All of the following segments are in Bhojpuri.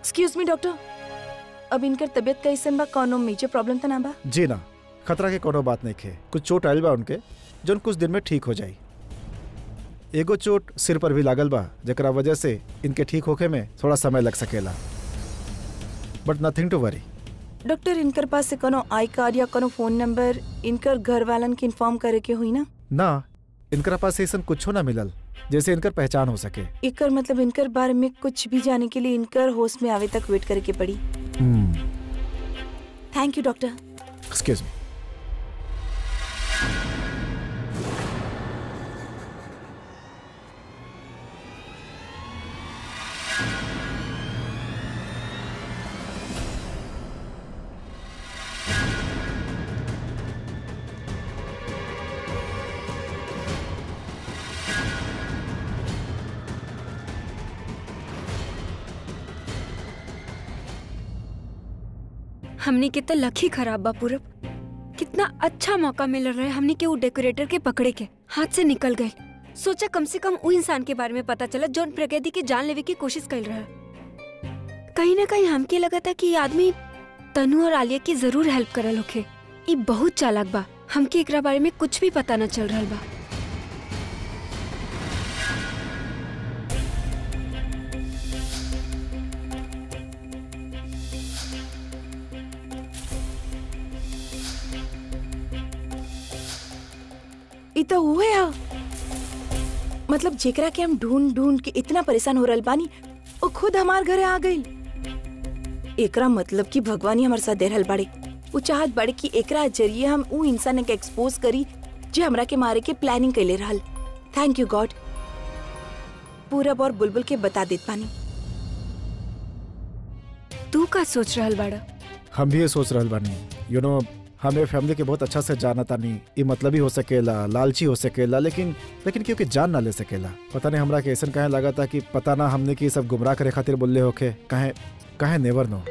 एक्सक्यूज मी डॉक्टर अब इनकर तबीयत कैसन बा कौनो मेजर प्रॉब्लम तो ना बा जी ना खतरा के कोनो बात नहीं खे कुछ चोट आयल बा उनके जौन कुछ दिन में ठीक हो जाई एगो चोट सिर पर भी लागल बा जकरा वजह से इनके ठीक होखे में थोड़ा समय लग सकेला but nothing to worry doctor इनकर पास से कोनो आई कार्ड या कोनो फोन नंबर इनकर घर वालन के इन्फॉर्म करे के हुई ना ना इनकरा पास ऐसा कुछो ना मिलल जैसे इनकर पहचान हो सके इकर मतलब इनकर बारे में कुछ भी जाने के लिए इनकर होश में आवे तक वेट करे के पड़ी thank you doctor excuse me हमने के तो लकी खराब बा पूरब कितना अच्छा मौका मिल रहा है हमने के वो डेकोरेटर के पकड़े के हाथ से निकल गए सोचा कम से कम वो इंसान के बारे में पता चला जो प्रकृति की जान लेवे की कोशिश कर रहा है कहीं ना कहीं हमके लगा था कि ये आदमी तनु और आलिया की जरूर हेल्प करल होखे ये बहुत चालाक बा हमके एकरा बारे में कुछ भी पता न चल रहा बा ई तो हुए हा मतलब जेकरा के हम ढूंढ ढूंढ के इतना परेशान हो रहल बानी वो खुद हमार घरे आ गई एकरा मतलब कि भगवान ही हमारे साथ दे रहल बाड़े वो चाहत बाड़े कि एकरा जरिए हम ऊ इंसान के एक्सपोज करी जे हमरा के मारे के प्लानिंग कैले रहल थैंक यू गॉड पूरब और बुलबुल के बता देत पानी तू का सोच रहल बाड़ा हम भी ये सोच रहल बानी यू नो हमें फैमिली के बहुत अच्छा से जाना तानी ये मतलब ही हो सकेला लालची हो सकेला लेकिन लेकिन क्योंकि जान ना ले सकेला पता नहीं हमरा के ऐसा कहे लगा था कि पता ना हमने की सब गुमराह करे खातिर बोले होके कहे कहे नेवर नो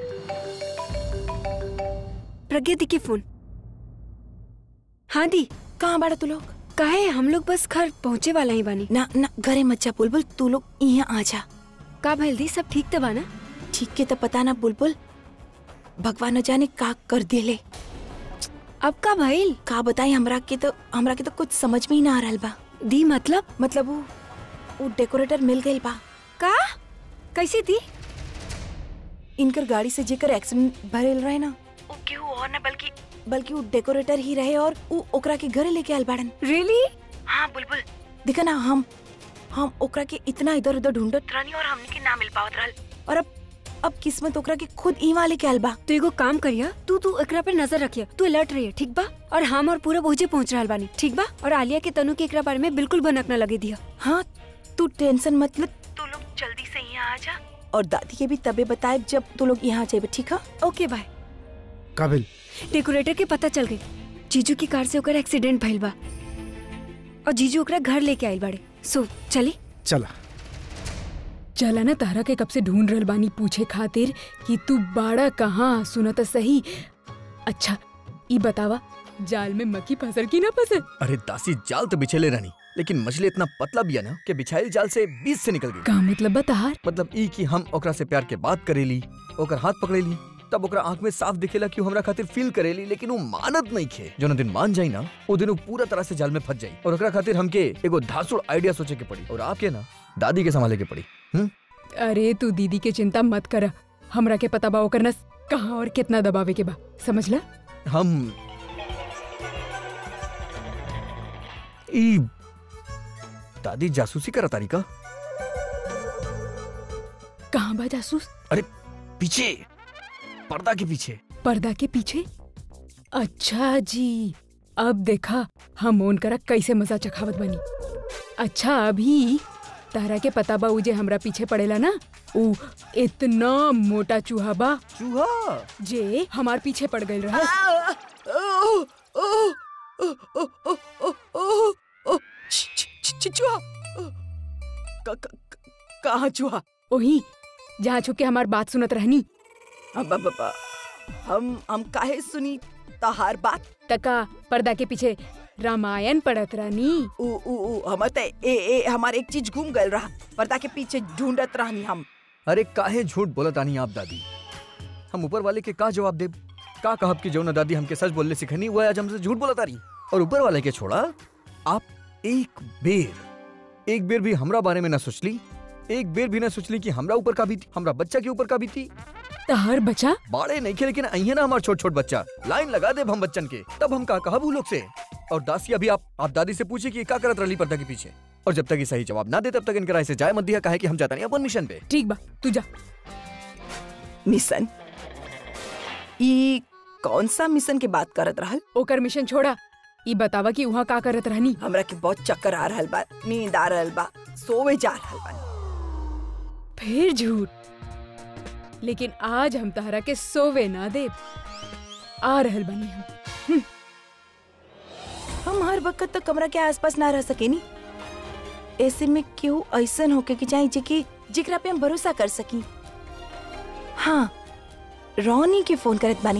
प्रगति के फोन हाँ दी कहाँ बाड़ा तू लोग काहे हम लोग बस घर पहुँचे वाला ही बानी ना ना घरे मत जा बुलबुल तू लोग यहाँ आ जा का भइल दी सब ठीक तो बा ना ठीक के तो पता ना बुलबुल भगवान न जाने का कर दिले अब का भइल का बताई हमरा के तो हमरा के तो कुछ समझ में ही ना आ रहल बा दी मतलब मतलब वो वो डेकोरेटर मिल गई बा का कैसे दी इनकर गाड़ी से जेकर एक्सीडेंट भरेल रहे ना वो केहू और ना बल्कि बल्कि वो डेकोरेटर ही रहे और वो ओकरा के घरे लेके आयल बाड़न रियली हाँ बुलबुल देखा ना हम हम ओकरा के इतना इधर उधर ढूंढत रहनी और हमने के ना मिल पावत रहल और अब अब किस्मत ओकरा के खुद इवा लेके आयल बा तो एगो काम करिया तू तू एकरा पर नजर रखिया तू अलर्ट रहिया ठीक बा और हम और पूरा पहुंचे पहुंच रहल बानी ठीक बा और आलिया के तनु के एकरा बारे में बिल्कुल भनक न लगे दिया हाँ तू टेंशन मत ले तू लोग जल्दी से यहाँ आ जा और दादी के भी तबे बताए जब तू लोग यहाँ जाए ठीक है ओके बाय काबिल डेकोरेटर के पता चल गई जीजू की कार से ओकर एक्सीडेंट भइल बा और जीजू ओकरा घर लेके आइल बाड़े सो चली चला चला ना तारा के कब से ढूंढ रहल बानी पूछे खातिर कि तू बाड़ा कहाँ सुना तो सही अच्छा ई बतावा जाल में मक्खी फसल की ना फसल अरे दासी जाल तो बिछेले रहनी लेकिन मछली इतना पतला बिया ना कि बिछाइल जाल से बीच से निकल गई का मतलब बताहार मतलब ई कि हम ओकरा से प्यार के बात करेली ओकर हाथ पकड़ेली तब ओकरा आंख में साफ दिखेला कि उ हमरा खातिर फील करेली लेकिन वो मानत नहीं खे जो दिन मान जाई ना वो दिन उ पूरा तरह से जाल में फंस जाई और ओकरा खातिर हमके एगो धासुड़ आइडिया सोचे के पड़ी और आपके ना दादी के संभाले के पड़ी हम्म अरे तू दीदी के चिंता मत कर हमरा के पता बा ओकर नस कहाँ और कितना दबावे के बा समझला हम ई दादी जासूसी करा तारी का कहाँ बा जासूस अरे पीछे पर्दा के पीछे पर्दा के पीछे अच्छा जी अब देखा हम ओन करा कैसे मजा चखावत बनी अच्छा अभी तारा के पता बा उ जे हमरा पीछे पड़ेला ना उ इतना मोटा चूहा बा चूहा जे हमार पीछे पड़ गई रहा चुहा कहाँ चुहा ओही जहाँ छुप के हमार बात सुनत रहनी अब अब अब हम हम काहे सुनी तहार बात तका पर्दा के पीछे रामायण पढ़त रहनी उ उ उ हमर त ए ए हमार एक चीज घूम गल रहा पर्दा के पीछे ढूंढत रहनी हम अरे काहे झूठ बोलत आनी आप दादी हम ऊपर वाले के का जवाब देब का कहब कि जौन दादी हमके सच बोलने सिखनी वो आज हमसे झूठ बोलत आ रही और ऊपर वाले के छोड़ा आप एक बेर एक बेर भी हमरा बारे में ना सोचली एक बेर भी ना सोचली कि हमरा ऊपर का भी थी हमरा बच्चा के ऊपर का भी थी तहर बचा बाड़े नहीं खे लेकिन अहिए ना हमार छोट छोट बच्चा लाइन लगा दे हम बच्चन के तब हम का कहब उ लोग से और दासी अभी आप आप दादी से पूछे कि ये का करत रही पर्दा के पीछे और जब तक ये सही जवाब ना दे तब तक इनकरा ऐसे जाए मत दिया काहे कि हम जाता नहीं अपन मिशन पे ठीक बा तू जा मिशन ई कौन सा मिशन के बात करत रहल ओकर मिशन छोड़ा ई बतावा कि वहाँ का करत रहनी हमरा के बहुत चक्कर आ रहल बा नींद आ रहल बा सोवे जा रहल बा फिर झूठ लेकिन आज हम तहरा के सोवे ना दे आ रहल बनी हम हम हर वक्त तक कमरा के आसपास ना रह सकेनी ऐसे में क्यों ऐसन होके कि चाहे जेके जिकरा पे हम भरोसा कर सकी हाँ रोनी के फोन करत बानी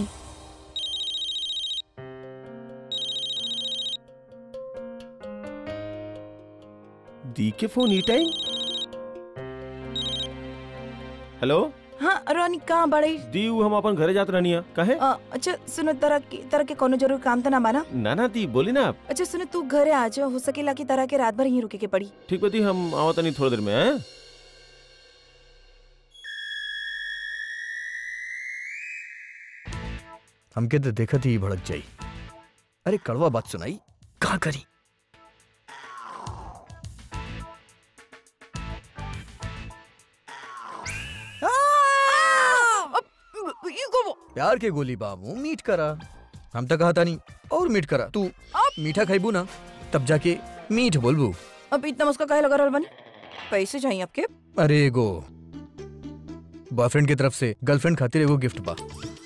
दी के फोन ई टाइम हेलो हाँ रोनी कहाँ बड़े दी उ हम अपन घरे जात रहनी है कहे अ, अच्छा सुनो तरह के तरह के कोनो जरूर काम तो ना बाना ना ना दी बोली ना आप अच्छा सुनो तू घरे आ जा हो सकेला कि तरह के रात भर यहीं रुके के पड़ी ठीक बा दी हम आवत नहीं थोड़ी देर में हैं हमके तो देखत ही भड़क जाई अरे कड़वा बात सुनाई का करी प्यार के गोली बाबू मीट करा हम तो कहता नहीं और मीट करा तू मीठा खाइबू ना तब जाके मीठ बोलबू अब इतना मुस्का काहे लगा रहल बने पैसे चाहिए आपके अरे एगो बॉयफ्रेंड की तरफ से गर्लफ्रेंड खातिर एगो गिफ्ट बा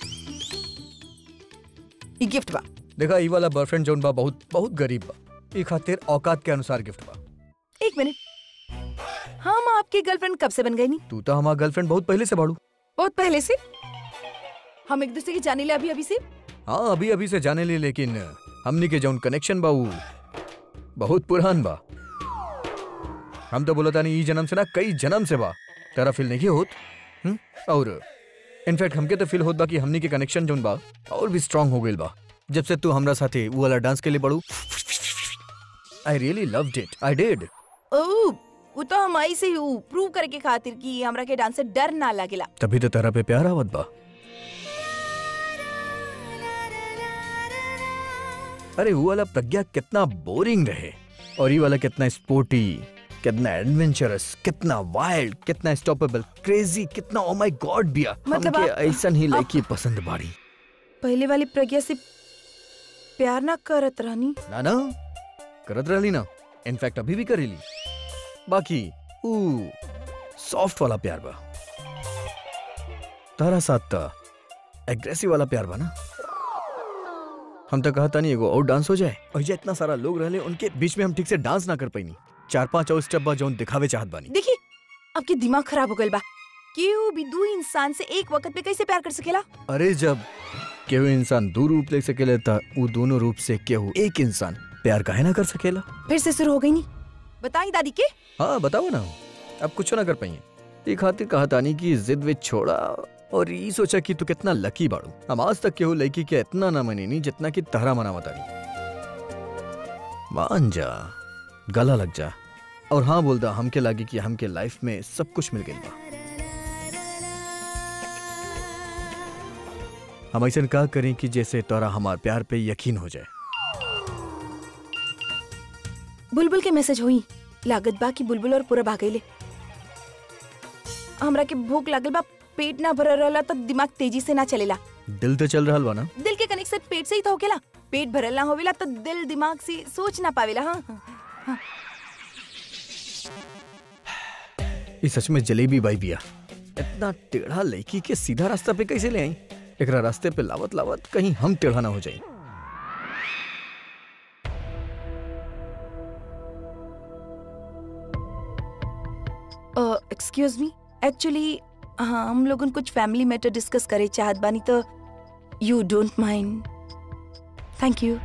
ई गिफ्ट बा देखा ई वाला बॉयफ्रेंड जौन बा बहुत बहुत गरीब बा ई खातिर औकात के अनुसार गिफ्ट बा एक मिनट हम आपकी गर्लफ्रेंड कब से बन गई नी तू तो हमारा गर्लफ्रेंड बहुत पहले से बाड़ू बहुत पहले से हम एक दूसरे की जाने ले अभी अभी से हाँ अभी अभी से जाने ली लेकिन हमनी के जौन कनेक्शन बा उ बहुत पुरान बा हम तो बोलता नहीं ई जन्म से ना कई जन्म से बा तेरा फील नहीं होत हुँ? और इनफैक्ट हमके तो फील होत बा कि हमनी के कनेक्शन जौन बा और भी स्ट्रांग हो गइल बा जब से तू हमरा साथे वो वाला डांस के लिए बड़ू I really loved it I did ओ वो तो हम आई से ही प्रूव करे के खातिर कि हमरा के डांस से डर ना लागेला तभी तो तेरा पे प्यार आवत बा अरे वो वाला प्रज्ञा कितना बोरिंग रहे और ये वाला कितना स्पोर्टी कितना एडवेंचरस कितना वाइल्ड कितना स्टॉपेबल क्रेजी कितना ओ माय गॉड बिया मतलब हमके आप- ऐसन ही लड़की पसंद बाड़ी पहले वाली प्रज्ञा से प्यार ना करत रहनी ना ना करत रहली ना इनफैक्ट अभी भी करेली बाकी ऊ सॉफ्ट वाला प्यार बा तारा साथ ता एग्रेसिव वाला प्यार बा ना हम तो कहता नहीं एगो और डांस हो जाए और ये इतना सारा लोग रहले उनके बीच में हम ठीक से डांस ना कर पाईनी चार पांच और स्टेप बा जौन दिखावे चाहत बानी देखिए आपके दिमाग खराब हो गइल बा केहू भी दू इंसान से एक वक्त पे कैसे प्यार कर सकेला अरे जब केहू इंसान दो रूप ले सकेला था वो दोनों रूप से केहू एक इंसान प्यार काहे ना कर सकेला फिर से शुरू हो गई नी बताई दादी के हाँ बताओ ना अब कुछ ना कर पाइए ये खातिर कहा तानी की जिद विद छोड़ा और ये सोचा कि तू कितना लकी बाड़ू हम आज तक केहू लड़की के इतना ना मनी जितना कि तहरा मना तानी मान जा गला लग जा और हाँ बोलता हमके लागी कि हमके लाइफ में सब कुछ मिल गई बा हम ऐसा का करें कि जैसे तोरा हमार प्यार पे यकीन हो जाए बुलबुल के मैसेज हुई लागत बा कि बुलबुल और पूरा भागैले हमरा के भूख लागल बा पेट ना भरल रहला तो दिमाग तेजी से ना चलेला दिल तो चल रहा बा ना दिल के कनेक्शन पेट से ही तो होकेला पेट भरल ना होवेला तो दिल दिमाग से सोच ना पावेला हाँ हाँ। ये सच में जलेबी बाई बिया इतना टेढ़ा लड़की के सीधा रास्ता पे कैसे ले आई एकरा रास्ते पे लावत लावत कहीं हम टेढ़ा ना हो जाए एक्सक्यूज मी एक्चुअली हाँ हम लोगन कुछ फैमिली मैटर डिस्कस करे चाहत बानी तो you don't mind thank you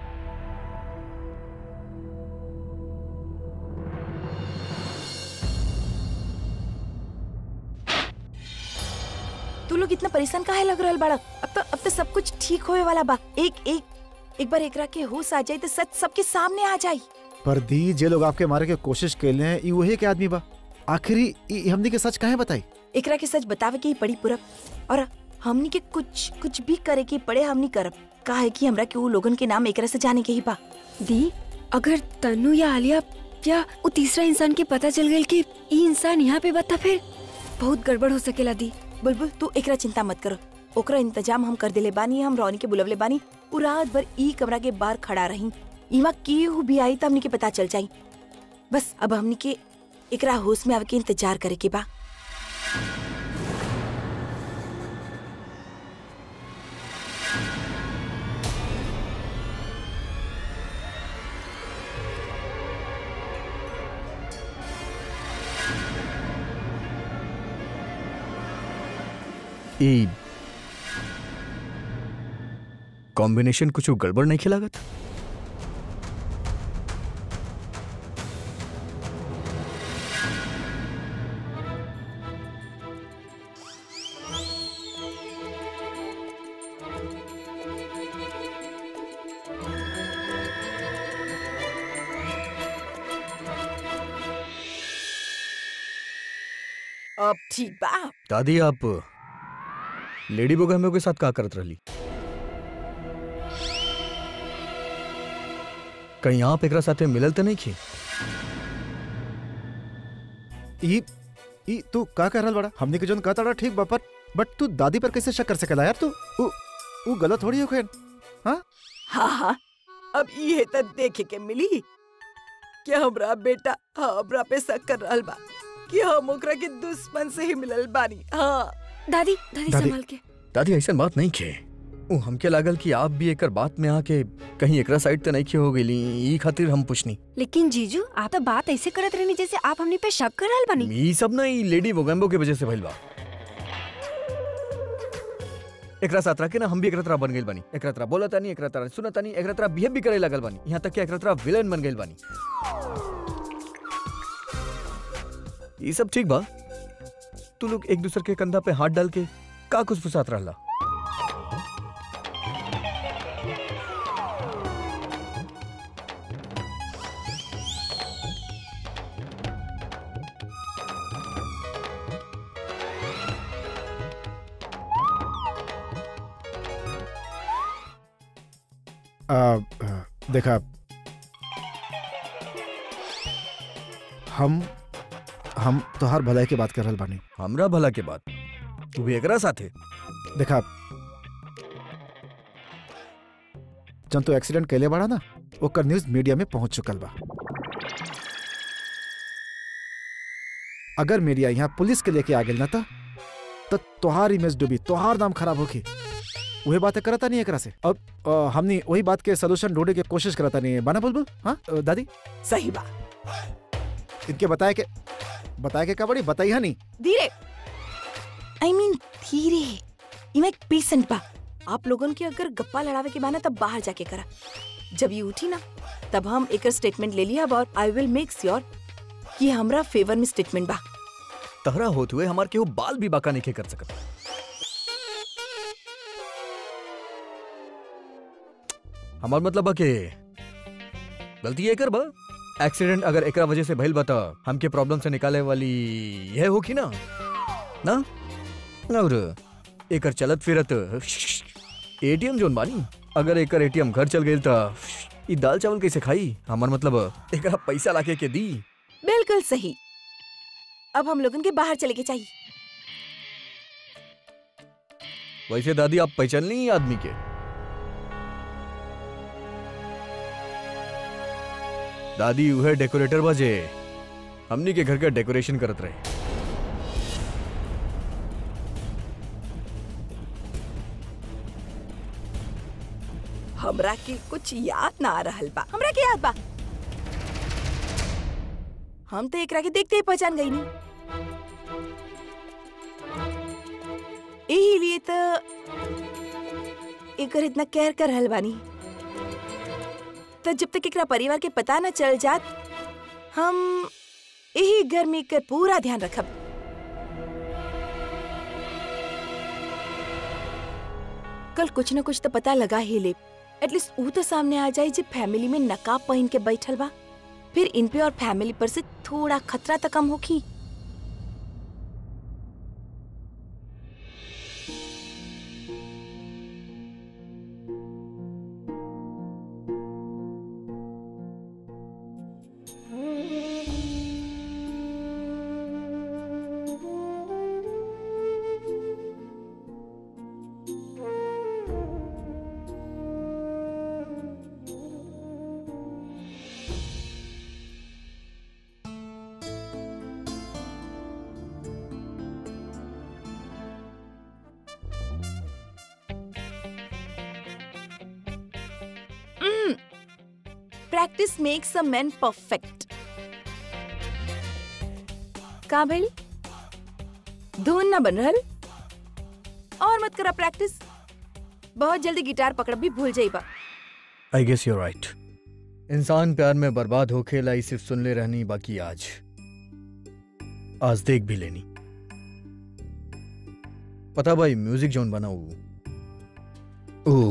लोग इतना परेशान काहे लग रहल बाड़ा अब तो अब तो सब कुछ ठीक होए वाला बा एक एक एक बार एकरा के होश आ जाए तो सच सबके सामने आ जाई पर दी जे लोग आपके मारे के कोशिश कैले हैं ई वही के आदमी बा आखिरी ई हमनी के सच काहे बताई एकरा के सच बतावे के ही पड़ी पूरब और हमनी के कुछ कुछ भी करे के पड़े हमनी करब काहे कि हमरा के वो लोगन के नाम एकरा से जाने के ही बा दी अगर तनु या आलिया या वो तीसरा इंसान के पता चल गई कि ई इंसान यहाँ पे बता फिर बहुत गड़बड़ हो सकेला दी बुलबुल तू एकरा चिंता मत करो ओकरा इंतजाम हम कर देले बानी हम रौनी के बुलवले बानी उ रात भर ई कमरा के बाहर खड़ा रही इमा केहू भी आई त हमनी के पता चल जाई बस अब हमनी के एकरा होश में आवे के इंतजार करे के बा ई कॉम्बिनेशन कुछ गड़बड़ नहीं खिलागत अब ठीक बा दादी आप लेडी बोगामियो के साथ का करत रहली कहीं आप एकरा साथे मिलल त नहीं खी ई ई तू का कर रहल बड़ा हमनी के जोन कहता रहा ठीक बा पर बट तू दादी पर कैसे शक कर सकेला यार तू उ उ गलत थोड़ी हो खेन हाँ हाँ अब ये तो देखे के मिली कि हमरा बेटा हमरा पे शक कर रहल बा कि हम ओकरा के दुश्मन से ही मिलल बानी हाँ दादी दादी दादी। संभाल के दादी ऐसा बात नहीं खे उ हमके लागल कि आप भी एकर बात में आके कहीं एकरा साइड त नहीं खे हो गईली ई खातिर हम पूछनी लेकिन जीजू आप तो बात ऐसे करत रहनी जैसे आप हमने पे शक कर रहल बनी ई सब ना ई लेडी वोगेम्बो के वजह से भइल बा एकरा साथ रह के ना हम भी एकरा तरह बन गइल बानी एकरा तरह बोलत तानी एकरा तरह सुनत तानी एकरा तरह बिहेव भी करे लगल बानी यहाँ तक कि एकरा तरह विलेन बन गइल बानी ई सब ठीक बा तू लोग एक दूसरे के कंधा पे हाथ डाल के का कुछ फुसात रहला आ, आ, देखा हम हम तोहार भलाई की बात कर रहल बानी हमरा भला के बात तू भी एकरा साथे देखा जब तू एक्सीडेंट कैले बाड़ा ना ओकर न्यूज मीडिया में पहुंच चुकल बा अगर मीडिया यहाँ पुलिस के लेके आ गेल ना त त तोहार इमेज डूबी तोहार नाम खराब होगी वही बातें करता नहीं एकरा से अब अ, हमनी वही बात के सोल्यूशन ढूंढे के कोशिश करता नहीं है बना बुलबुल हाँ अ, दादी सही बा इनके बताए के बताए के का बड़ी बताई है नहीं धीरे आई मीन धीरे इमे एक पेशेंट बा आप लोगन के अगर गप्पा लड़ावे के बाना तब बाहर जाके करा जब ये उठी ना तब हम एक स्टेटमेंट ले लिया और आई विल मेक श्योर कि हमरा फेवर में स्टेटमेंट बा तहरा होत हुए हमार केहू बाल भी बाका नहीं कर सकत हमार मतलब बा के गलती एकर बा एक्सीडेंट अगर एकरा वजह से भइल बा त हमके प्रॉब्लम से निकाले वाली यह होखी ना ना और एकर चलत फिरत एटीएम जोन बानी अगर एकर एटीएम घर चल गइल त ई दाल चावल कैसे खाई हमार मतलब एकरा पैसा लाके के दी बिल्कुल सही अब हम लोगन के बाहर चले के चाहिए वैसे दादी आप पहचान ली आदमी के दादी उहे डेकोरेटर बजे हमनी के घर का डेकोरेशन करत रहे हमरा के कुछ याद ना आ रहल बा हमरा के याद बा हम तो एकरा के देखते ही पहचान गई नहीं यही लिए तो एकर इतना केयर कर रहल बानी तो जब तक एकरा परिवार के पता न चल जात हम यही घर में एकर पूरा ध्यान रखब कल कुछ न कुछ तो पता लगा ही ले एटलीस्ट ऊ तो सामने आ जाए जो फैमिली में नकाब पहन के बैठल बा फिर इन पे और फैमिली पर से थोड़ा खतरा तो कम होखी practice makes a man perfect का भइल धुन ना बन रहल और मत करा प्रैक्टिस बहुत जल्दी गिटार पकड़ भी भूल जाइबा आई गेस यूर राइट इंसान प्यार में बर्बाद होके लाई सिर्फ सुन ले रहनी बाकी आज आज देख भी लेनी पता भाई म्यूजिक जोन बना ऊ ऊ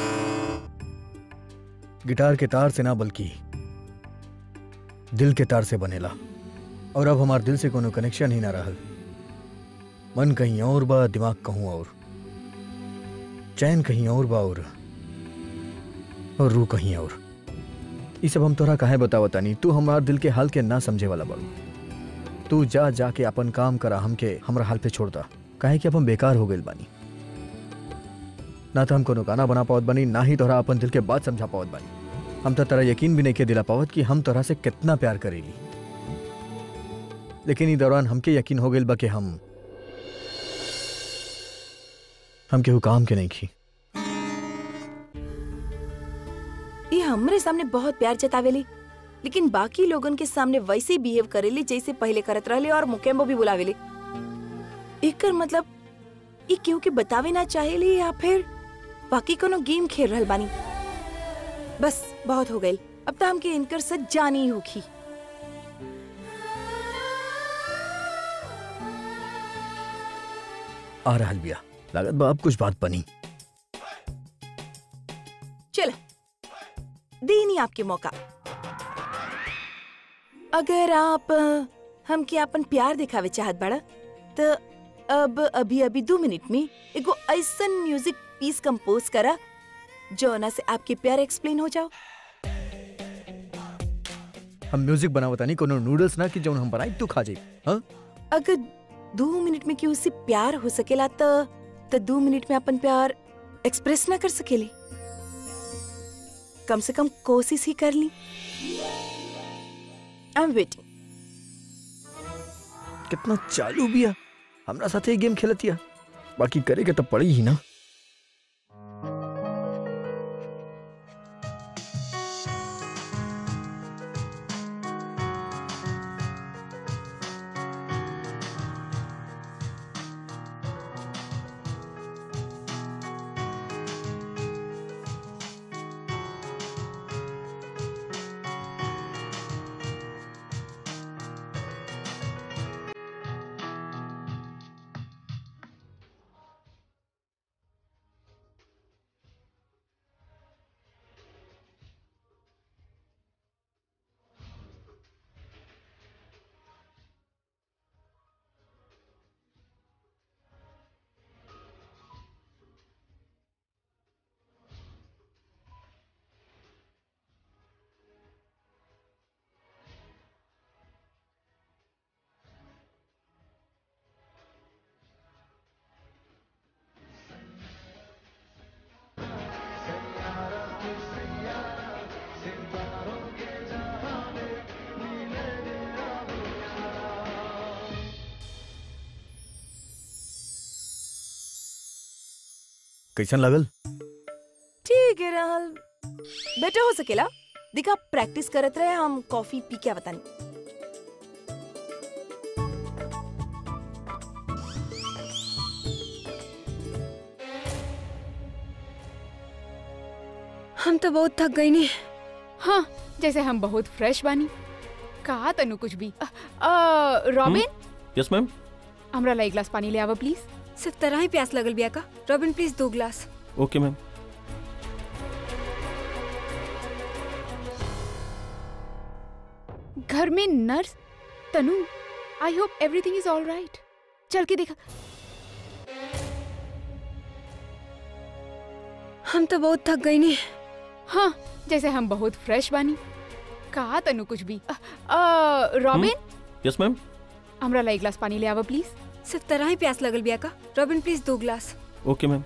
गिटार के तार से ना बल्कि दिल के तार से बनेला और अब हमार दिल से कोनो कनेक्शन ही ना रहल मन कहीं और बा दिमाग कहूं और चैन कहीं और बा और और रू कहीं और ये सब हम तोरा काहे बतावता नहीं तू हमार दिल के हाल के ना समझे वाला बाड़ू तू जा जाके अपन काम करा हमके हमरा हाल पे छोड़ दा काहे कि अब हम बेकार हो गइल बानी ना तो हम कोनो गाना बना पावत बानी ना ही तोरा अपन दिल के बात समझा पावत बानी हम तो तेरा यकीन भी नहीं के दिला पावत कि हम तोरा से कितना प्यार करेली लेकिन ई दौरान हमके यकीन हो गइल बा कि हम हम केहू काम के नहीं खी ये हमरे सामने बहुत प्यार जतावेली लेकिन बाकी लोगन के सामने वैसे ही बिहेव करेली जैसे पहले करत रहले और मुकेम्बो भी बुलावेली एकर मतलब ये केहू के बतावे ना चाहेली या फिर बाकी कोनो गेम खेल रहल बानी बस बहुत हो गइल अब तो हमके इनकर सच जानी ही होखी आ रहल बिया लागत बा अब कुछ बात बनी चलो देनी आपके मौका अगर आप अ, हमके अपन प्यार दिखावे चाहत बड़ा तो अब अभी अभी दो मिनट में एगो ऐसन म्यूजिक पीस कंपोज करा जोना से आपके प्यार एक्सप्लेन हो जाओ हम म्यूजिक बनावता नहीं कोनो नूडल्स ना कि जौन हम बनाई तू खा जाई हाँ अगर दो मिनट में क्यों उससे प्यार हो सकेला तो तो दो मिनट में अपन प्यार एक्सप्रेस ना कर सकेली कम से कम कोशिश ही कर ली आई एम वेटिंग कितना चालू बिया हमरा साथे गेम खेलतिया बाकी करे के तो पड़ी ही ना कैसन लगल ठीक है रहल बेटर हो सकेला देखा प्रैक्टिस करत रहे हम कॉफी पी के बतानी हम तो बहुत थक गई नहीं हाँ जैसे हम बहुत फ्रेश बानी कहा तनु कुछ भी अ, अ, रॉबिन यस मैम हमरा ला एक गिलास पानी ले आवा प्लीज सिर्फ तरह ही प्यास लगल बिया का रॉबिन प्लीज दो ग्लास ओके मैम घर में nurse Tanu I hope everything is all right चल के देखा हम तो बहुत थक गई ने हाँ जैसे हम बहुत फ्रेश बानी कहा तनु कुछ भी अ, अ, रॉबिन यस मैम हमरा ला एक गिलास पानी ले आवा प्लीज सिर्फ तरह ही प्यास लगल बिया का रॉबिन प्लीज दो ग्लास ओके मैम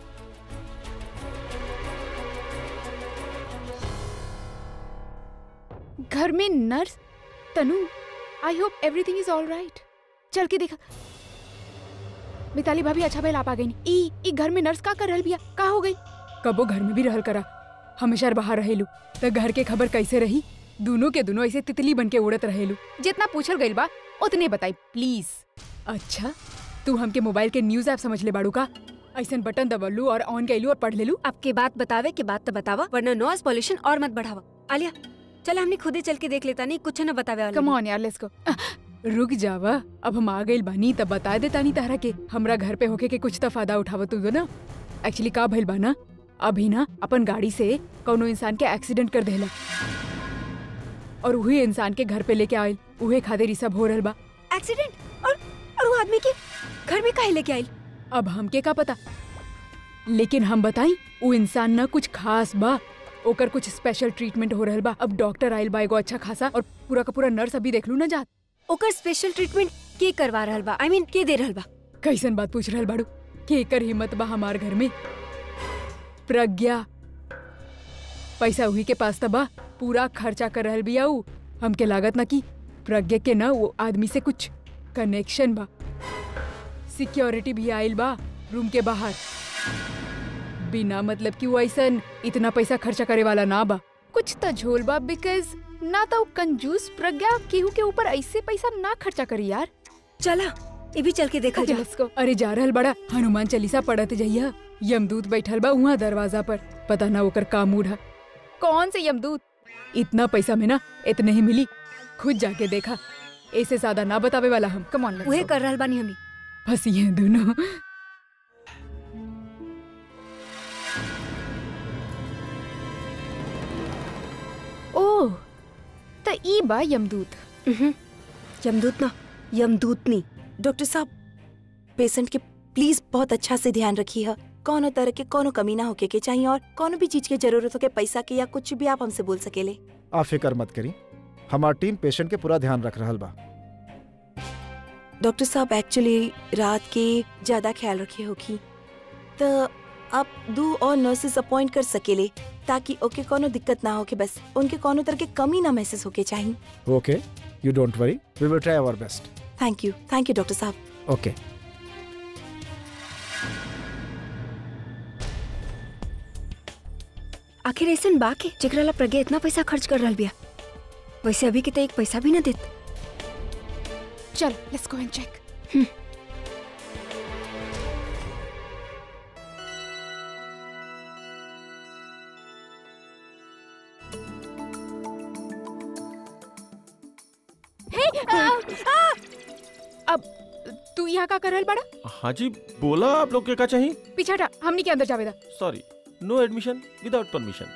घर में nurse Tanu I hope everything is all right चल के देखा मिताली भाभी अच्छा भैल आप आ गई ई ई घर में नर्स का कर रहल बिया का हो गई कबो घर में भी रहल करा हमेशा बाहर रहेलू त घर के खबर कैसे रही दोनों के दोनों ऐसे तितली बन के उड़त रहेलू जितना पूछल गइल बा उतने बताई प्लीज अच्छा तू हमके मोबाइल के न्यूज ऐप समझ ले बाड़ू का ऐसन बटन दबलू और ऑन कैलू और पढ़ लेलू आपके बात बतावे के बात तो बतावा वरना नॉइस पॉल्यूशन और मत बढ़ावा आलिया चल हमने खुद ही चल के देख लेता नहीं कुछ न बतावे वाला कम नहीं। ऑन यार लेट्स गो रुक जावा अब हम आ गइल बानी तब बता देता नहीं तारा के हमरा घर पे होके के कुछ तो फायदा उठावत तू ना एक्चुअली का भइल बा ना अभी ना अपन गाड़ी से कौनो इंसान के एक्सीडेंट कर देला और वही इंसान के घर पे लेके आइल उहे खातिर ई सब हो रहल बा एक्सीडेंट और और वो आदमी के घर में काहे लेके आई अब हमके का पता लेकिन हम बताई वो इंसान ना कुछ खास बा ओकर कुछ स्पेशल ट्रीटमेंट हो रहल बा अब डॉक्टर आइल बा एगो अच्छा खासा और पूरा का पूरा नर्स अभी देख लू ना जात ओकर स्पेशल ट्रीटमेंट के करवा रहल बा आई मीन के दे रहल बा कैसन बात पूछ रहल बाड़ू के एकर हिम्मत बा हमार घर में प्रज्ञा पैसा उही के पास त बा पूरा खर्चा कर रहल बिया ऊ हमके लागत ना कि प्रज्ञा के ना वो आदमी से कुछ कनेक्शन बा सिक्योरिटी भी आइल बा रूम के बाहर बिना मतलब कि वो ऐसन इतना पैसा खर्चा करे वाला ना बा कुछ तो झोल बा बिकॉज ना तो कंजूस प्रज्ञा केहू के ऊपर ऐसे पैसा ना खर्चा करी यार चला ये भी चल के देखल ओके, जा let's go. अरे जा रहल बड़ा हनुमान चालीसा पढ़त जइया यमदूत बैठल बा उहाँ दरवाजा पर पता ना ओकर का मूड है कौन से यमदूत इतना पैसा में ना इतने ही मिली खुद जाके देखा ऐसे ज्यादा ना बतावे वाला हम कम ऑन उहे कर रहल बानी हमी फंसी हैं दोनों ओह त ई बा यमदूत उहुं, यमदूत ना यमदूतनी डॉक्टर साहब पेशेंट के प्लीज बहुत अच्छा से ध्यान रखिए है कौनो तरह के कोनो कमी ना होके के चाहिए और कोनो भी चीज के जरूरत हो के पैसा के या कुछ भी आप हमसे बोल सकेले आप फिक्र मत करी हमार टीम पेशेंट के पूरा ध्यान रख रहल बा डॉक्टर साहब एक्चुअली रात के ज्यादा ख्याल रखे होगी तो आप दो और नर्सेस अपॉइंट कर सकेले ताकि ओके कोनो दिक्कत ना हो के बस उनके कोनो तरह के कमी ना महसूस होके चाहिए okay you don't worry we will try our best thank you thank you doctor साहब ओके आखिर ऐसन बा के जेकरा ला प्रज्ञा इतना पैसा खर्च कर रहल बिया वैसे अभी के तो एक पैसा भी ना देत चल लेट्स गो एंड चेक अब तू यहाँ का कर रहल बड़ा हाँ जी बोला आप लोग के का चाहिए पीछे हटा हमनी के अंदर जावेदा sorry no admission without permission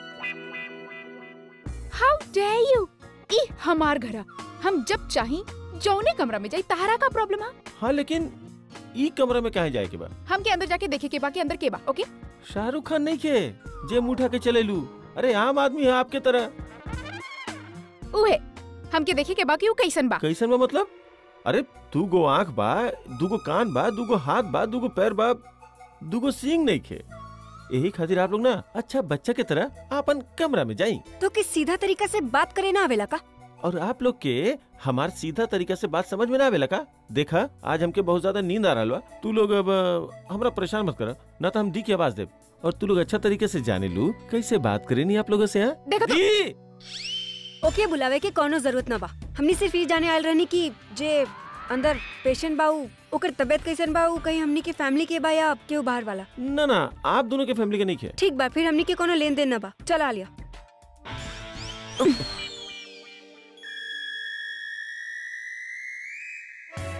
how dare you ई हमार घरा हम जब चाही जौने कमरा में जाई तहारा का प्रॉब्लम है हाँ लेकिन ई कमरा में कहे जाए के बा हम के अंदर जाके देखे के बा के अंदर के बा ओके शाहरुख खान नहीं के जे मुठा के चले लू अरे आम आदमी है आपके तरह उहे हम के देखे के बा कि ऊ कैसन बा कैसन बा मतलब अरे दू गो आँख बा दू गो कान बा दू गो हाथ बा दू गो पैर बा दू गो सींग नहीं खे यही खातिर आप लोग ना अच्छा बच्चा के तरह अपन कमरा में जाई तो किस सीधा तरीका से बात करे ना आवेला का और आप लोग के हमार सीधा तरीका से बात समझ में ना आवेला का देखा आज हमके बहुत ज्यादा नींद आ रहा बा तू लोग अब अ, हमरा परेशान मत कर ना तो हम दी की आवाज देब और तू लोग अच्छा तरीके से जाने लू कैसे बात करे नहीं आप लोगों से यहाँ देखो तो दी! ओके बुलावे के कोनो जरूरत ना बा हमनी सिर्फ ये जाने आयल रहनी कि जे अंदर पेशेंट बा ऊ ओकर तबियत कैसन बा ऊ कहीं हमनी के फैमिली के बा या केहू बाहर वाला ना ना आप दोनों के फैमिली के नहीं खे ठीक बा फिर हमनी के कोनो लेन देन ना बा चल आ लिया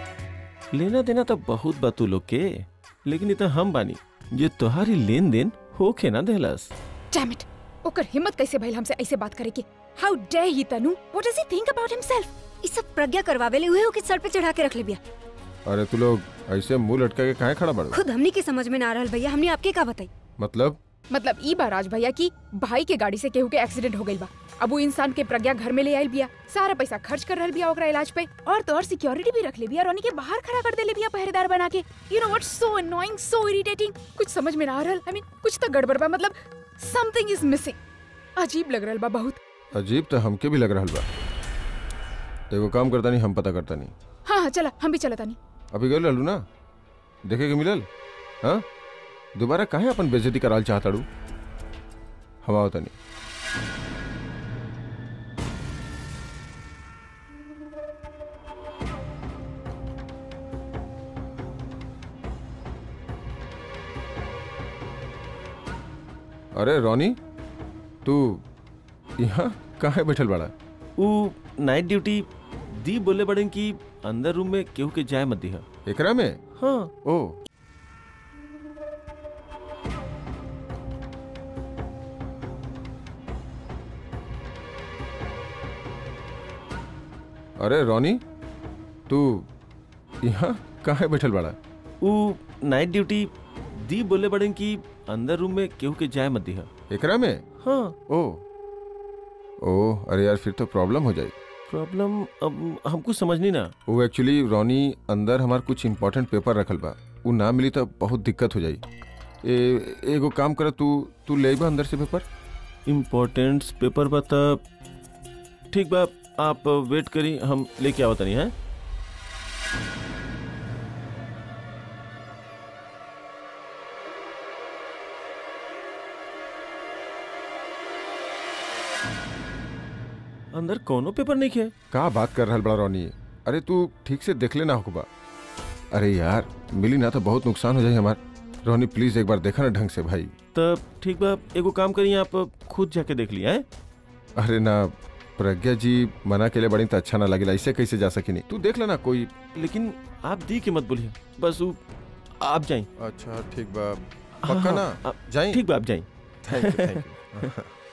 लेना देना तो बहुत बा तू लोग के लेकिन इतना हम बानी जे तुम्हारी लेन देन होखे ना देहलस डैम इट ओकर हिम्मत कैसे भइल हमसे ऐसे बात करे के हाउ dare he Tanu what does he think about himself ई सब प्रज्ञा करवावे ले हुए हो कि सर पे चढ़ा के रख ले बिया अरे तू लोग ऐसे मुंह लटका के काहे खड़ा बड़ो खुद हमनी के समझ में ना आ रहल भैया हमने आपके का बताई मतलब मतलब ई बार राज भैया की भाई के गाड़ी से केहू के एक्सीडेंट हो गइल बा अब वो इंसान के प्रज्ञा घर में ले आइल बिया सारा पैसा खर्च कर रहल बिया ओकरा इलाज पे और तो और सिक्योरिटी भी रख ले बिया रोनी के बाहर खड़ा कर देले बिया पहरेदार बना के you know what's so annoying so irritating कुछ समझ में ना आ रहल आई मीन कुछ तो गड़बड़ बा मतलब समथिंग इज मिसिंग अजीब लग रहल बा बहुत अजीब तो हमके भी लग रहा बा एगो काम करता नहीं हम पता करता नहीं हाँ हाँ चला हम भी चलता नहीं अभी गए रहलू ना देखे के मिलल हाँ दोबारा काहे अपन बेइज्जती कराल चाहताड़ू हम आवता नहीं अरे रोनी तू यहाँ काहे बैठल बाड़ा ऊ नाइट ड्यूटी दी बोले बड़न कि अंदर रूम में केहू के जाए मत दिहा एकरा में हाँ ओ अरे रोनी तू यहाँ काहे बैठल बाड़ा ऊ नाइट ड्यूटी दी बोले बड़न कि अंदर रूम में केहू के जाए मत दिहा एकरा में हाँ ओ ओ अरे यार फिर तो प्रॉब्लम हो जाए प्रॉब्लम अब हमको समझ नहीं ना वो एक्चुअली रोनी अंदर हमार कुछ इम्पोर्टेंट पेपर रखल बा वो ना मिली तो बहुत दिक्कत हो जाई ए, एगो काम कर तू तू ले बा अंदर से पेपर इम्पोर्टेंट्स पेपर बता ठीक बा आप वेट करी हम लेके आवत नहीं है अंदर कोनो पेपर नहीं है का बात कर रहल बड़ा रोनी अरे तू ठीक से देख लेना होगा अरे यार मिली ना तो बहुत नुकसान हो जाए हमार रोनी प्लीज एक बार देखा ना ढंग से भाई तब ठीक बा एगो काम करी आप खुद जाके देख लिया है अरे ना प्रज्ञा जी मना के लिए बड़ी तो अच्छा ना लगेला ऐसे कैसे जा सकी नहीं तू देख लेना कोई लेकिन आप दी के मत बोलिए बस वो आप जाएं अच्छा ठीक बा हाँ, पक्का हाँ, ना आप- जाई ठीक बा आप जाएं thank you thank you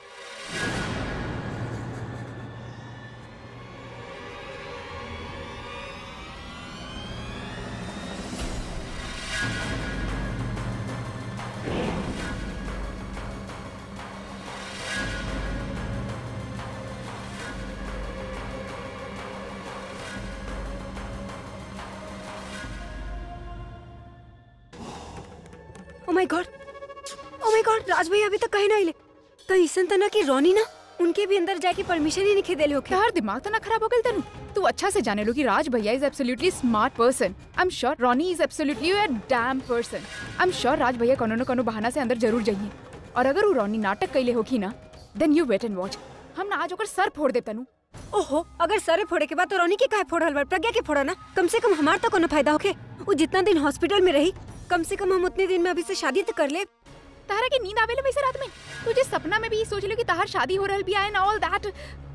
oh my god oh my god Raj भैया अभी तक कहीं ना आइले कहीं ऐसा तो ना कि रोनी ना उनके भी अंदर जाके परमिशन ही नहीं देले होके यार दिमाग तो ना खराब हो गइल तनु तू अच्छा से जाने लो कि राज भैया is absolutely smart person I am sure Ronnie is absolutely a damn person I am sure Raj भैया कोनो न कोनो बहाना से अंदर जरूर जाइए और अगर वो रॉनी नाटक कैले होखी ना then you wait and watch हम ना आज ओकर सर फोड़ दे तनु ओहो अगर सारे फोड़े के बाद तो रोनी के काहे फोड़ल बा प्रज्ञा के फोड़ा ना कम से कम हमार तो कोनो फायदा होके वो जितना दिन हॉस्पिटल में रही कम से कम हम उतने दिन में अभी से शादी तो कर ले तारा के नींद आवेले वैसे रात में तुझे सपना में भी ये सोच लो कि ताहर शादी हो रहल भी एंड ऑल दैट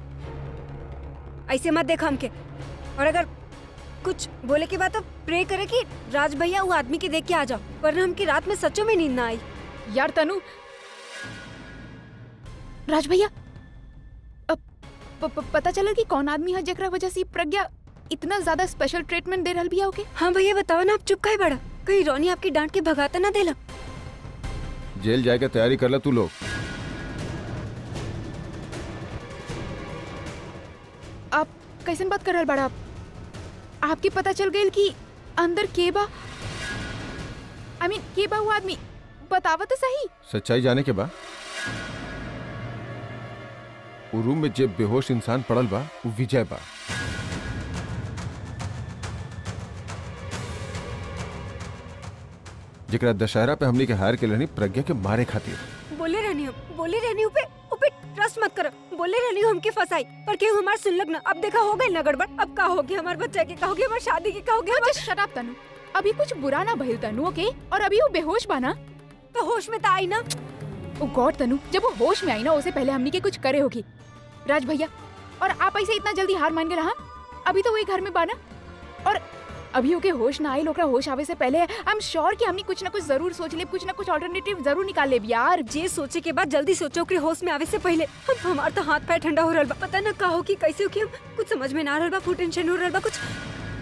ऐसे मत देख हमके और अगर कुछ बोले के बाद तो प्रे करे कि राज भैया वो आदमी के देख के आ जाओ वरना हमकी रात में सच्चों में नींद ना आई यार तनु राज भैया अब प- प- पता चला कि कौन आदमी है जेकरा वजह से ई प्रज्ञा इतना ज्यादा स्पेशल ट्रीटमेंट दे रहल बिया ओके हाँ भैया बताओ ना आप चुप काहे बड़ा कहीं रोनी आपकी डांट के भगाता ना देला जेल जाए के तैयारी कर ला तू लोग आप कैसन बात कर रहल बड़ा आप आपके पता चल गई कि अंदर के बा आई मीन के बा वो आदमी बतावा तो सही सच्चाई जाने के बाद वो रूम में जे बेहोश इंसान पड़ल बा वो विजय बा जेकरा दशहरा पे हमनी के हार के रहनी प्रज्ञा के मारे खातिर बोले रहनी हम बोले रहनी उपे उपे ट्रस्ट मत करो बोले रहनी हूँ हमके फंसाई पर केहू हमार सुन लग ना अब देखा हो गई ना गड़बड़ अब का होगी हमार बच्चा के का होगी हमार शादी के का होगी हमार... जस्ट शट अप तनु अभी कुछ बुरा ना भइल तनु ओके और अभी वो बेहोश बा ना तो होश में तो आई ना ओ गॉड तनु जब वो होश में आई ना उसे पहले हमनी के कुछ करे होगी राज भैया और आप ऐसे इतना जल्दी हार मान गए रहा अभी तो वही घर में बाना और अभी ओके होश ना आइल ओकरा होश आवे से पहले आई एम श्योर कि हमनी कुछ ना कुछ जरूर सोच लेब कुछ ना कुछ ऑल्टरनेटिव जरूर निकाल लेब यार जे सोचे के बाद जल्दी सोचो कि होश में आवे से पहले हम हमार तो हाथ पैर ठंडा हो रहल बा पता ना का हो कि कैसे हो कि हम कुछ समझ में ना आ रहल बा फुल टेंशन हो रहल बा कुछ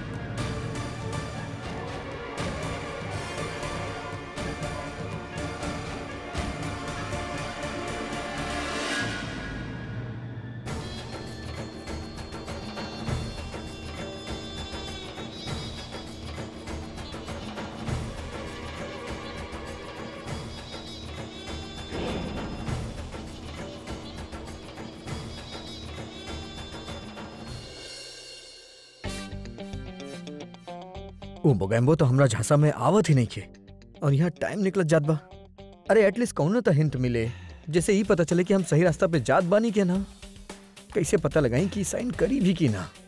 ओ बोगैम्बो तो हमरा झांसा में आवत ही नहीं खे और यहाँ टाइम निकलत जात बा अरे एटलीस्ट कौनो तो हिंट मिले जैसे ही पता चले कि हम सही रास्ता पे जात बानी के ना कैसे पता लगाई कि साइन करी भी की ना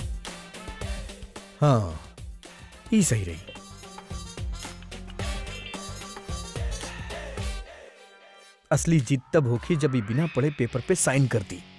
हाँ ही सही रही असली जीत तब होखी जब ये बिना पढ़े पेपर पे साइन कर दी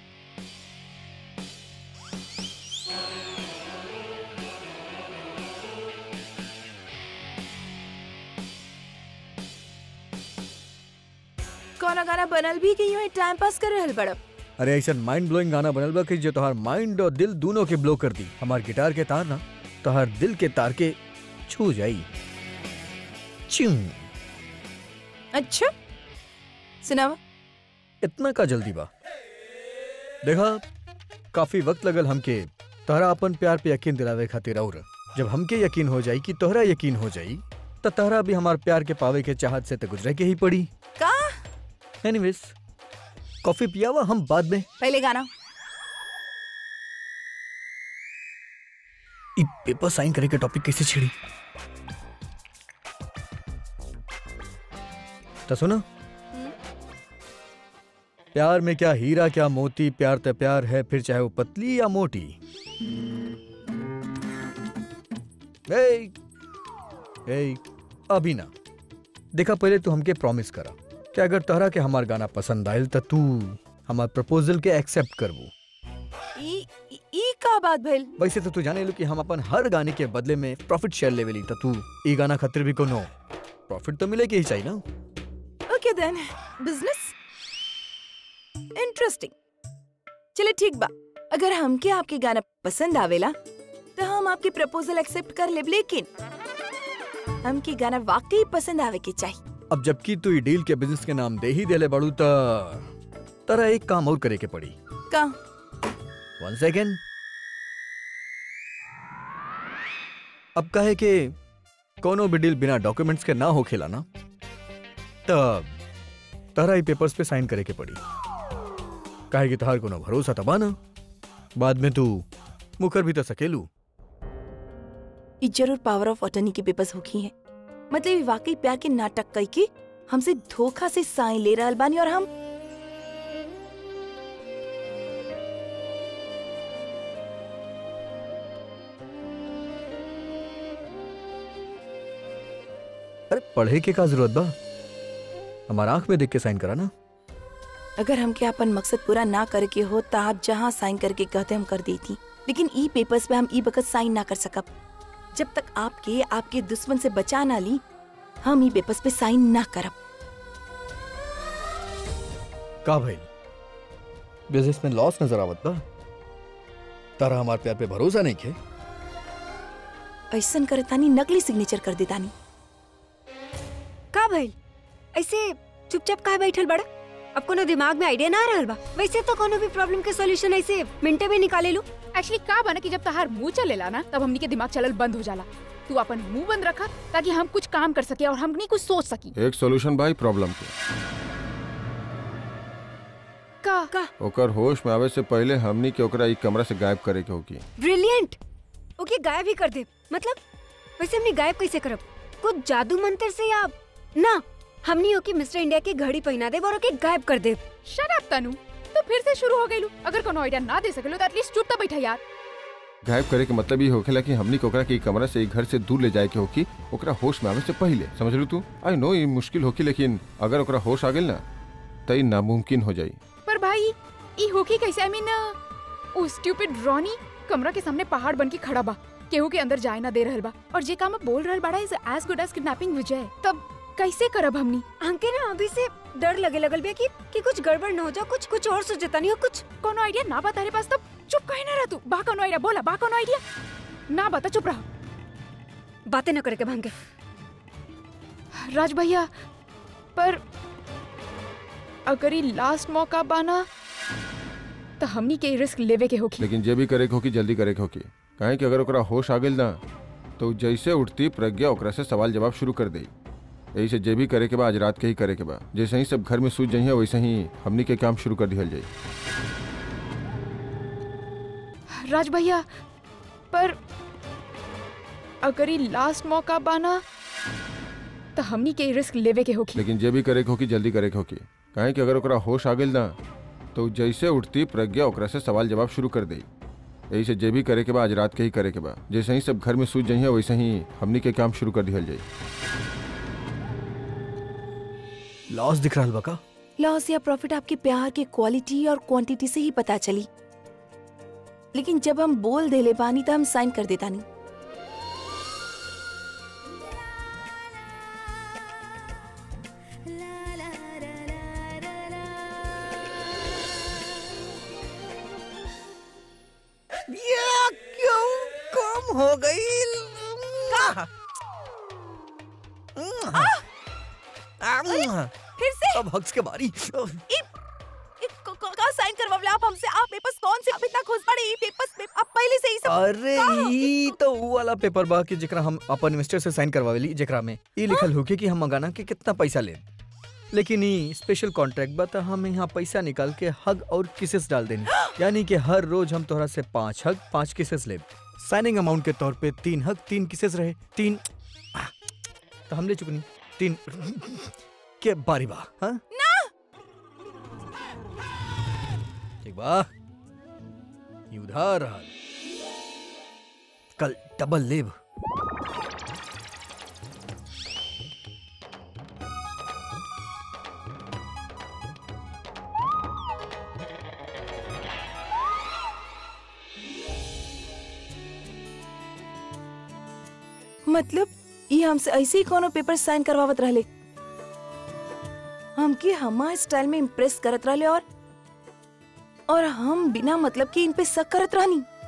कौन गाना बनल भी कि यूं ही टाइम पास कर रहल बड़ब अरे ऐसा माइंड ब्लोइंग गाना बनल बा कि जो तोहार माइंड और दिल दोनों के ब्लो कर दी हमार गिटार के तार ना तोहार दिल के तार के छू जाई च्यूं अच्छा सुनावा इतना का जल्दी बा देखा काफी वक्त लगल हमके तोहरा अपन प्यार पे यकीन दिलावे खातिर और जब हमके यकीन हो जाई कि तोहरा यकीन हो जाई तो तोहरा भी हमार प्यार के पावे के चाहत से तो गुजरे के ही पड़ी का एनीवेज कॉफी पियावा हम बाद में पहले गाना ई पेपर साइन करे के टॉपिक कैसे छिड़ी तो सुनो प्यार में क्या हीरा क्या मोती प्यार तो प्यार है फिर चाहे वो पतली या मोटी ए, ए, अभी ना देखा पहले तू हमके प्रॉमिस करा कि अगर तोहरा के हमार गाना पसंद आयल तो तू हमार प्रपोजल के एक्सेप्ट करबू ई ई- ई का बात भइल वैसे तो तू जाने लो कि हम अपन हर गाने के बदले में प्रॉफिट शेयर लेवली तो तू ई गाना खातिर भी कोनो प्रॉफिट तो मिले के ही चाहिए ना ओके देन बिजनेस इंटरेस्टिंग चले ठीक बा अगर हमके आपके गाना पसंद आवेला तो हम आपके प्रपोजल एक्सेप्ट कर लेब लेकिन हमके गाना वाकई पसंद आवे के चाहिए अब जबकि तू ई डील के बिजनेस के नाम दे ही देले बड़ू तो तरा एक काम और करे के पड़ी का वन सेकेंड अब कहे के कोनो भी डील बिना डॉक्यूमेंट्स के ना हो खेला ना तब तहरा ही पेपर्स पे साइन करे के पड़ी काहे कि तहार कोनो भरोसा तबा ना बाद में तू मुकर भी तो सकेलू ई जरूर पावर ऑफ अटर्नी के पेपर्स होखी है मतलब ई वाकई प्यार के नाटक कई के हमसे धोखा से साइन ले रहल बानी और हम अरे पढ़े के का जरूरत बा हमारा आंख में देख के साइन करा ना अगर हमके अपन मकसद पूरा ना करे के हो तो आप जहाँ साइन करके कहते हम कर देती लेकिन ई पेपर्स पे हम ई बकत साइन ना कर सकब जब तक आपके आपके दुश्मन से बचा ना ली हम ई पेपर्स पे साइन ना करब का भाई बिजनेस में लॉस नजर आवत बा तारा हमार प्यार पे भरोसा नहीं खे ऐसन करे तानी नकली सिग्नेचर कर देतानी का भइल ऐसे चुपचाप काहे बैठल बड़ा अब कोनो दिमाग में आइडिया ना आ रहल बा वैसे तो कोनो भी प्रॉब्लम के सॉल्यूशन ऐसे मिनटे में निकाले लू एक्चुअली का बना कि जब तहार मुंह चलेला ना तब हमनी के दिमाग चलल बंद हो जाला तू अपन मुंह बंद रखा ताकि हम कुछ काम कर सके और हमनी कुछ सोच सकी एक सॉल्यूशन भाई प्रॉब्लम के का का ओकर होश में आवे से पहले हमनी के ओकरा ई कमरा से गायब करे के होगी ब्रिलियंट ओके गायब ही कर दे मतलब वैसे हमने गायब कैसे करब कुछ जादू मंत्र से या ना हमनी ओके मिस्टर इंडिया की घड़ी पहना दे और ओके गायब कर दे शट अप तनु तो फिर से शुरू हो गइलू अगर कोनो आइडिया ना दे सकेलो तो एटलीस्ट चुप तो बैठा यार गायब करे के मतलब ये होखेला कि हमनी के ओकरा के ई कमरा से ई घर से दूर ले जाए के होगी ओकरा होश में आवे से पहले समझ लू तू आई नो ये मुश्किल होगी लेकिन अगर ओकरा होश आ गेल ना तो ई नामुमकिन हो जाई पर भाई ई होकी कैसे I mean oh stupid Ronnie कमरा के सामने पहाड़ बन के खड़ा बा केहू के अंदर जाए ना दे रहल बा और जे काम आप बोल रहल बाड़ा is as good as kidnapping Vijay तब कैसे करब हमनी हमके ना अभी से डर लगे लगल बे कि कि कुछ गड़बड़ न हो जाओ कुछ कुछ और सोचता नहीं हो कुछ कोनो आइडिया ना बता रे पास तब चुप कहे ना रह तू बा कोनो आइडिया बोला बा कोनो आइडिया ना बता चुप रहा बातें न करे के भांगे राज भैया पर अगर ये लास्ट मौका बाना तो हमनी के रिस्क लेवे के होखी लेकिन जे भी करे के होकी जल्दी करे के होकी काहे कि अगर ओकरा होश आ गेल ना तो जैसे उठती प्रज्ञा ओकरा से सवाल जवाब शुरू कर दे यही से जे भी करे के बा आज रात के ही करे के बा जैसे ही सब घर में सूझ जाइए वैसे ही हमनी के काम शुरू कर दिहल जाई राज भैया पर अगर ये लास्ट मौका बाना तो हमनी के रिस्क लेवे के होखी लेकिन जे भी करे के होकी जल्दी करे के होकी काहे कि अगर ओकरा होश आ गेल ना तो जैसे उठती प्रज्ञा ओकरा से सवाल जवाब शुरू कर दे यही से जे भी करे के बा आज रात के ही करे के बा जैसे ही सब घर में सूझ जाइए वैसे ही हमनी के काम शुरू कर दिहल जाई लॉस दिख रहा बा का लॉस या प्रॉफिट आपके प्यार के क्वालिटी और क्वांटिटी से ही पता चली लेकिन जब हम बोल देले बानी तो हम साइन कर देता नहीं या क्यों कम हो गई फिर से अब हक्स के बारी का साइन करवावले आप हमसे आप पेपर्स कौन से आप इतना खुश पड़े ई पेपर्स पे आप पहले से ही सब अरे ई तो ऊ वाला पेपर बा कि जेकरा हम अपन इन्वेस्टर से साइन करवावेली जेकरा में ई लिखल होके कि हम मंगाना के कितना पैसा ले लेकिन ई स्पेशल कॉन्ट्रैक्ट बा तो हम यहाँ पैसा निकाल के हग और किसेस डाल देनी यानी कि हर रोज हम तोहरा से पांच हग पांच किसेस ले साइनिंग अमाउंट के तौर पे तीन हग तीन किसेस रहे तीन तो हम ले चुकनी तीन के बारी बा हाँ ठीक बा ई उधार रहल कल डबल लेब मतलब ये हमसे ऐसे ही कोनो पेपर साइन करवावत रहले हमके हमार स्टाइल में इम्प्रेस करत रहले और और हम बिना मतलब के इन पे शक करत रहनी